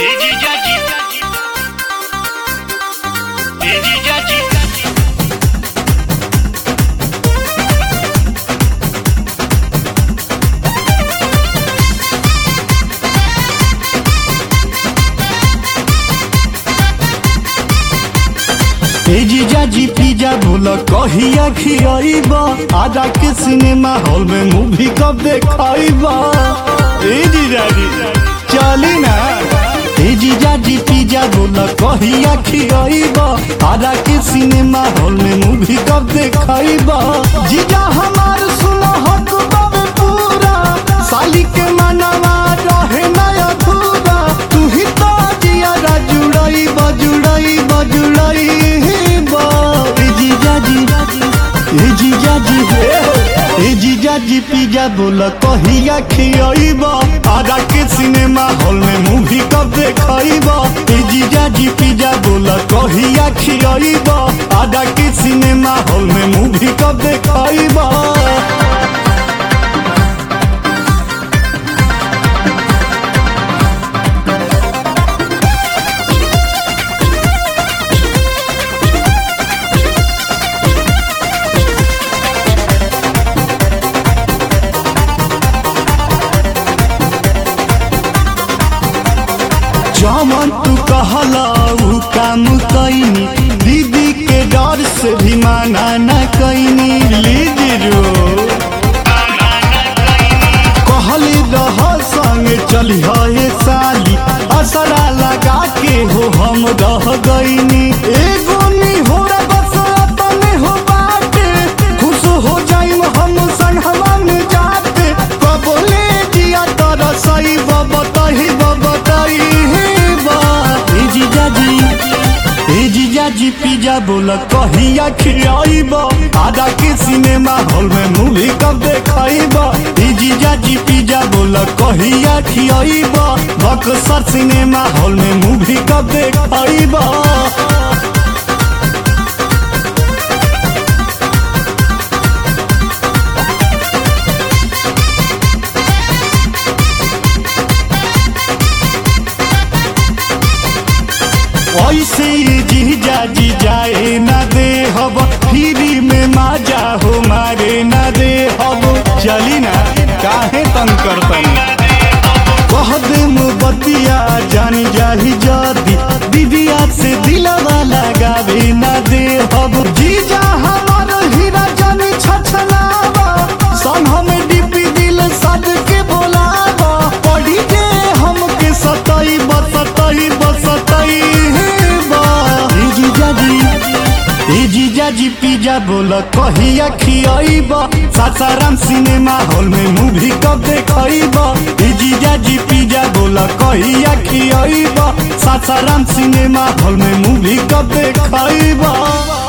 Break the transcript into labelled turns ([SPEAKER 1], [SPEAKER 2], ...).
[SPEAKER 1] ए जीजा जी पिज्जा भूल कहिया खियाइबा आजा के सिनेमा हॉल में मूवी कब देखाइबा ए जीजा जी चली ना ए जीजा जी पिज्जा भूल कहिया खियाइबा आजा के सिनेमा हॉल में मूवी कब देखाइबा जीजा हमार सुनो हक बाबे पूरा साली के मनवा रहे ना अधूरा तू ही तो जिया जुड़ई बजुड़ई बजुड़ई ए जीजा जी ए जीजा जी ए जीजा जी पिज्जा बोल कहिया खियाइबा आजा के सिनेमा हॉल में मूवी कब देखाइबा ए जीजा जी पिज्जा बोल कहिया खियाइबा आजा के सिनेमा हॉल में मूवी कब देखाइबा जमन तू कहला उ काम कैनी दीदी के डर से भी माना न कैनी लीजियो कहली रह संगे चली हे साली असरा लगा के हो हम रह गईनी एगो नी हो बस अपने हो बाटे खुश हो जाइम हम संगवा में जाते कबोले जिया तर सही बतही बतही ए जीजा जी ए जीजा जी पिज्जा बोल कहिया खियाइबा आधा के सिनेमा हॉल में मूवी कब देखाइबा ए जीजा जी पिज्जा बोल कहिया खियाइबा बक्सर सिनेमा हॉल में मूवी कब देखाइबा ऐसे जीजा जी जाए ना दे हब फ्री में माजा हो मारे ना दे हब चली ना काहे तंग करतन कह दे बतिया जानी जाही जदी दीदिया से दिलवा लगावे ना दे हब जीजा हमार हीरा जानी छछलावा सन हमें डीपी दिल सद के बोलावा पढ़ी के हमके सताई बसताई बसताई ए जीजा जी ए जीजा जी पिज्जा बोल कहिया खियाइबा सासाराम सिनेमा हॉल में मूवी कब देखाइबा ए जीजा जी पिज्जा बोल कहिया खियाइबा सासाराम सिनेमा हॉल में मूवी कब देखाइबा